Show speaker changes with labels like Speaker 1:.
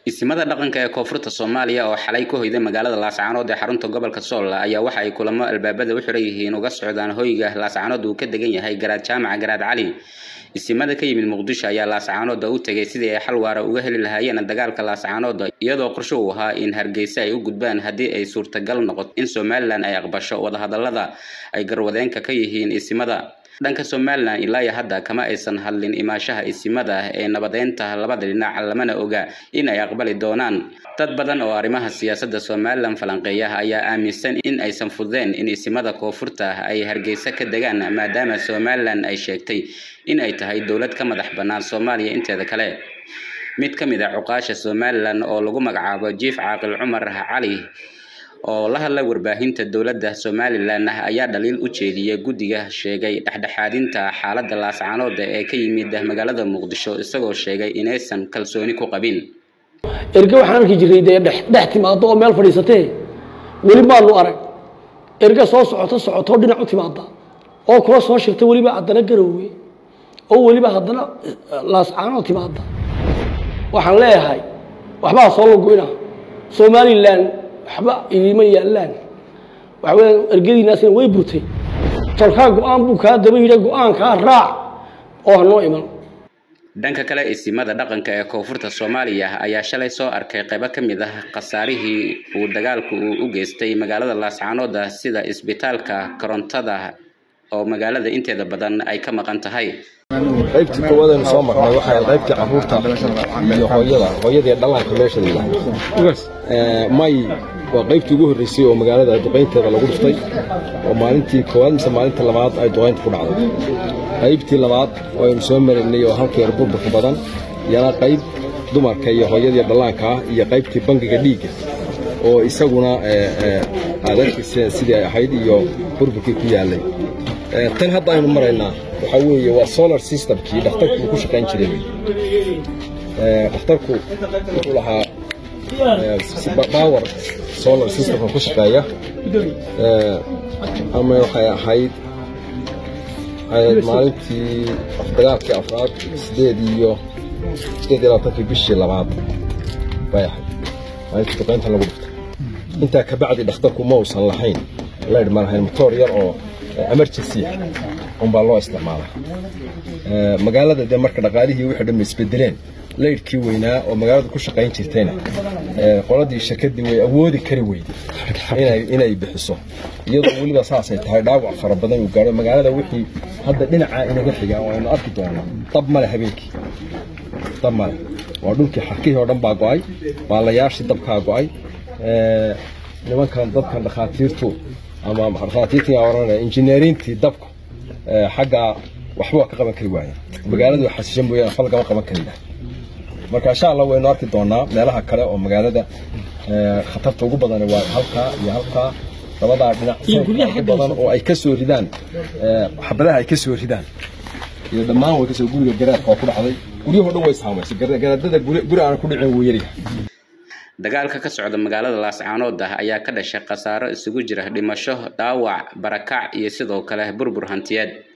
Speaker 1: isimada dhaqanka ee koonfurta soomaaliya oo xalay ku hoyday magaalada laascaanood ee xarunta gobolka sool ayaa waxa ay kulamo albaabada u xiran yihiin uga socdaan hoyga laascaanood uu ka degan yahay garaad jaamaca garaad cali isimada ka yimid muqdisho ayaa laascaanooda u tegay sidii ay xal waara uga heli lahaayeen dagaalka laascaanooda iyadoo qorsho uu ahaa in hargeysa ay u gudbaan haddii ay suurtagal noqoto in somalilan ay aqbasho wadahadalada ay garwadeenka ka yihiin isimada dhanka somalilan ilaa iyo hadda kama aysan hadlin imaashaha isimada ee nabadeynta labada dhinac lamana oga in ay aqbali doonaan dad badan oo arrimaha siyaasadda somalilan falanqeeya ayaa aaminsan in aysan fududeen in isimada koonfurta ay hargeysa ka degaan maadaama somalilan ay sheegtay in ay tahay dowlad ka madax bannaan soomaaliya inteeda kale mid ka mid a cuqaasha somalilan oo lagu magacaabo jiif caaqil cumar cali oo la hadla warbaahinta dowladda somalilan ayaa dhaliil u jeediyay guddiga sheegay dhexdhexaadinta xaaladda laascaanooda ee ka yimid magaalada muqdisho isagoo sheegay inaysan kalsooni ku qabin
Speaker 2: erge waxaan arki jirnay dee dhex dhex timaado oo meel fadhiisatee weli maanu arag erge soo socoto socotoo dhinac u timaada oo kula soo shirta weliba haddana garowge oo weliba haddana laascaanoo timaada waxaan leeyahay waxbaa soo lagoyna somalilan waxba idiima yaallaan waxa weya ergadiinaasina way burtay tolkaa go-aan buu kaa daba yidha go-aankaa raac oo hanoo iman
Speaker 1: dhanka kale isimada dhaqanka ee koonfurta soomaaliya ayaa shalay soo arkay qaybo ka mid ah khasaarihii uu dagaalku uu u geystay magaalada laascaanooda sida isbitaalka korontada oo magaalada inteeda badan ay ka maqan tahay
Speaker 3: qaybtii koowaad aynu soo marnay waxay qaybtii caruurta iyo hooyada hooyadii dhallaanka meesha may waa qaybtii ugu horreysay oo magaalada duqaynteeda lagu dhuftay oo maalintii koowaad mise maalinta labaad ay duqaynta ku dhacday qaybtii labaad oo aynu soo maraynay oo halkeer burburka badan yana qayb dumarka iyo hooyadii dhallaanka ah iyo qaybtii bangiga dhiigga oo isaguna adeerkiisa sidii ay ahayd iyo burburkii ku yaallay tan hadda aynu maraynaa waxaa weeye waa solar systemkii dhakhtarku uu ku shaqayn jiray dhakhtarku wuxuu lahaa power solar systemka ku shaqeeya ama waxay ahayd maalintii dagaalkii afraad sideed iyo sideed iyo labaatankii bishii labaad bay ahayd maalintii duqaynta lagu dhuftay intaa kabacdi dhakhtarku ma uusan lahayn leydh ma lahayn motoor yar oo emergency unbaa loo isticmaala magaalada dee marka dhaqaalihii wixii dhamma isbedeleen leydhkii weynaa oo magaalada ku shaqayn jirtayna qoladii shirkaddii way awoodi kari weyday inay inay bixiso iyadoo weliba saasay tahay dhaawac fara badan uu gaadho magaalada wixii hadda dhinacaa inaga xiga oo aynu arki doonaa dab male habeenkii dab male waa dhulkii xarkihii oo dhan baa go'ay baalayaashii dabkaa go'ay nimankan dadkan dhakhaatiirtu ama dhakhaatiirtii aan oranaya injineerintii dabku xagga waxba waa ka qaban kari waayeen magaaladu xasishan mooyaane fal gama qaban kari marka insha allah waynu arki doonaa meelaha kale oo magaalada khatarta ugu badan waa halkaa iyo halkaa labadaa dhinac ugu badan oo ay ka soo ridaan xabadaha ay ka soo ridaan iyo dhammaan way kasoo guriga garaadka oo ku dhacday guryahoo dhan way saamaysay garaadada guri aan ku dhicin wuu yaryahay
Speaker 1: dagaalka ka socda magaalada laascaanooda ayaa ka dhashay khasaaro isugu jira dhimasho dhaawac barakac iyo sidoo kale burbur hantiyeed